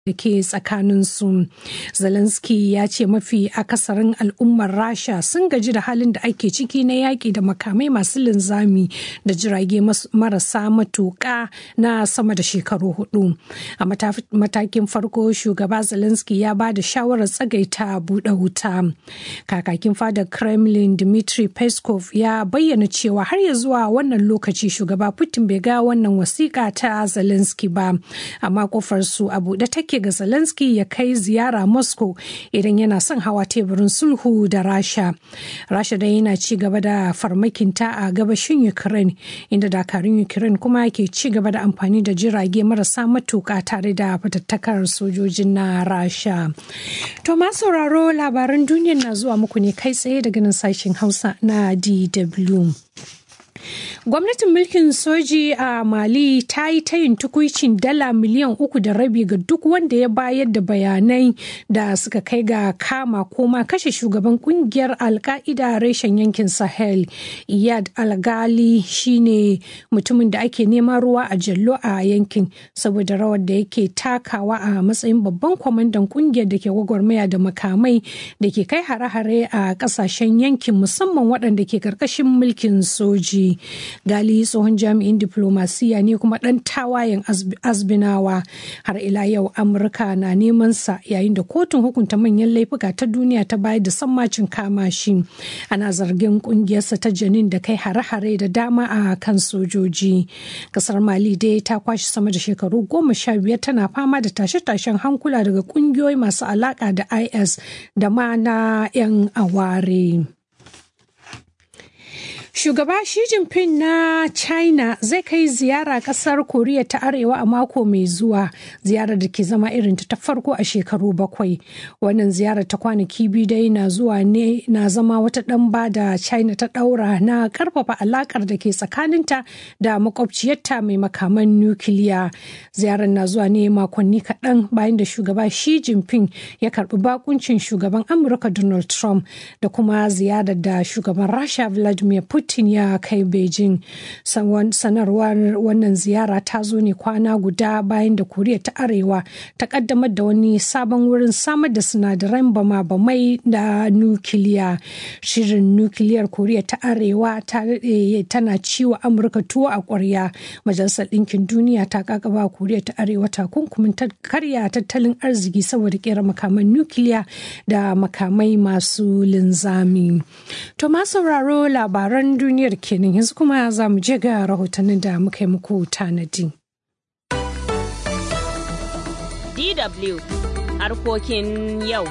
da ke tsakaninsu. Zelensky ya ce mafi akasarin al'ummar Rasha sun gaji da halin da ake ciki na yaƙi da makamai masu linzami da jirage marasa matuƙa na sama da shekaru hudu. A matakin farko shugaba Zelensky ya ba da shawarar tsagaita buɗe wuta. Kakakin fadar Kremlin Dmitry Peskov ya bayyana cewa har ya zuwa wannan lokaci shugaba Putin bai ga wannan wasiƙa ta Zelensky ba, amma kofar su a buɗe take yake ga Zelensky ya kai ziyara Moscow idan yana son hawa teburin sulhu da Rasha. Rasha dai yana ci gaba da farmakinta a gabashin Ukraine inda dakarun Ukraine kuma ke ci gaba da amfani da jirage marasa matuƙa tare da fatattakar sojojin na Rasha. To ma sauraro labaran duniya na zuwa muku ne kai tsaye daga nan sashen Hausa na DW. Gwamnatin mulkin soji a Mali ta yi tayin tukuicin dala miliyan uku da rabi ga duk wanda ya bayar da bayanai da suka kai ga kama koma kashe shugaban kungiyar alka'ida reshen yankin Sahel. Iyad Algali shine mutumin da ake neman ruwa a jallo a yankin saboda rawar da yake takawa a matsayin babban kwamandan kungiyar da ke gwagwarmaya da makamai da ke kai hare-hare a kasashen yankin musamman waɗanda ke karkashin mulkin soji. gali tsohon jami'in diplomasiya ne kuma ɗan tawayen azbinawa har ila yau amurka na neman sa yayin da kotun hukunta manyan laifuka ta duniya ta bayar da sammacin kama shi ana zargin kungiyarsa ta janin da kai hare-hare da dama a kan sojoji kasar mali dai ta kwashe sama da shekaru goma sha biyar tana fama da tashe-tashen hankula daga kungiyoyi masu alaka da is da ma na 'yan aware. Shugaba Xi Jinping na China zai kai ziyara kasar Koriya ta Arewa a mako mai zuwa, ziyarar da ke zama irin ta farko a shekaru bakwai. Wannan ziyarar ta kwanaki biyu dai na zuwa ne na zama wata ɗamba da China ta ɗaura na ƙarfafa alaƙar da ke tsakaninta da makwabciyarta mai makaman nukiliya. Ziyarar na zuwa ne makonni kaɗan bayan da shugaba Xi Jinping ya karɓi bakuncin shugaban Amurka Donald Trump da kuma ziyarar da shugaban Rasha Vladimir Putin Putin ya kai Beijing. Sanarwar wannan ziyara ta zo ne kwana guda bayan da Koriya ta Arewa ta kaddamar da wani sabon wurin samar da sinadaran bama-bamai da nukiliya. Shirin nukiliyar Koriya ta Arewa tana ciwo Amurka tuwo a ƙwarya. Majalisar Ɗinkin Duniya ta kakaba Koriya ta Arewa takunkumin karya tattalin arziki saboda kera makaman nukiliya da makamai masu linzami. To ma sauraro labaran duniyar kenan yanzu kuma za mu je ga rahotannin da muka yi muku tanadi. DW harkokin yau.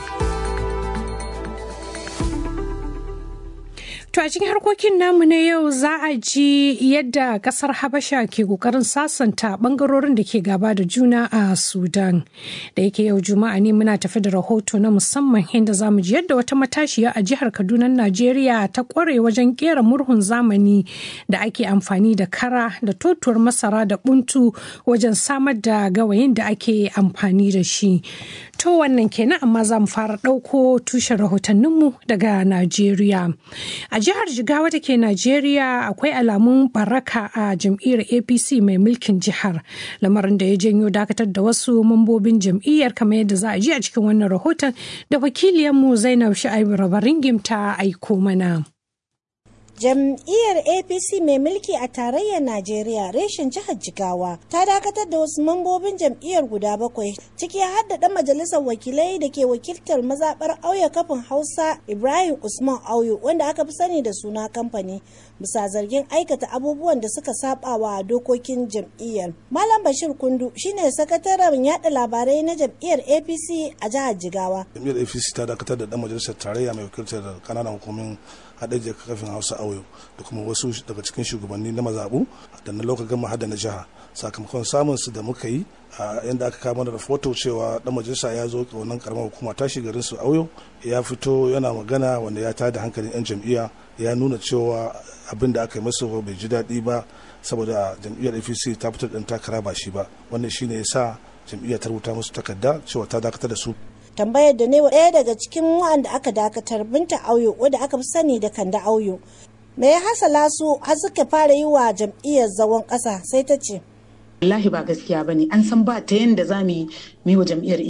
To a cikin harkokin namu na yau za a ji yadda kasar Habasha ke kokarin sasanta bangarorin da ke gaba da juna a Sudan. Da yake yau Juma'a ne muna tafi da rahoto na musamman inda za mu ji yadda wata matashiya a jihar Kaduna Najeriya ta kware wajen kera murhun zamani da ake amfani da kara da totuwar masara da buntu wajen samar da gawayin da ake amfani da shi. To wannan kenan amma za mu fara ɗauko tushen rahotanninmu daga Najeriya. A jihar Jigawa da ke Najeriya akwai alamun baraka a jam'iyyar APC mai mulkin jihar. Lamarin da ya janyo dakatar da wasu mambobin jam'iyyar kamar yadda za a ji a cikin wannan rahoton da wakiliyarmu Zainab Sha'ibu Rabaringim ta aiko mana. Jam'iyyar APC mai mulki a tarayyar Najeriya reshen jihar Jigawa ta dakatar da wasu mambobin jam'iyyar guda bakwai ciki har da ɗan majalisar wakilai da ke wakiltar mazaɓar auya kafin Hausa Ibrahim Usman Auyo wanda aka fi sani da suna kamfani bisa zargin aikata abubuwan da suka saba wa dokokin jam'iyyar. Malam Bashir Kundu shine sakataren yada labarai na jam'iyyar APC a jihar Jigawa. Jam'iyyar APC ta dakatar da ɗan majalisar tarayya mai wakiltar kananan hukumin haɗe kafin Hausa Auyo da kuma wasu daga cikin shugabanni na mazaɓu da na lokacin gama hada na jiha sakamakon samun su da muka yi a yadda aka kama da rahoto cewa dan majalisa ya zo wannan karamar hukuma tashi garin su auyo ya fito yana magana wanda ya tada hankalin yan jam'iyya ya nuna cewa abin da aka yi masa bai ji daɗi ba saboda jam'iyyar apc ta fitar ɗan takara ba shi ba wannan shine ya sa jam'iyyar ta rubuta musu takarda cewa ta dakatar da su tambayar da ne wa ɗaya daga cikin wa'anda aka dakatar binta auyo wadda aka fi sani da kanda auyo me ya hasala su har suka fara yi wa jam'iyyar zawon ƙasa sai ta ce wallahi ba gaskiya bane an san ba ta yanda za mu yi wa jam'iyyar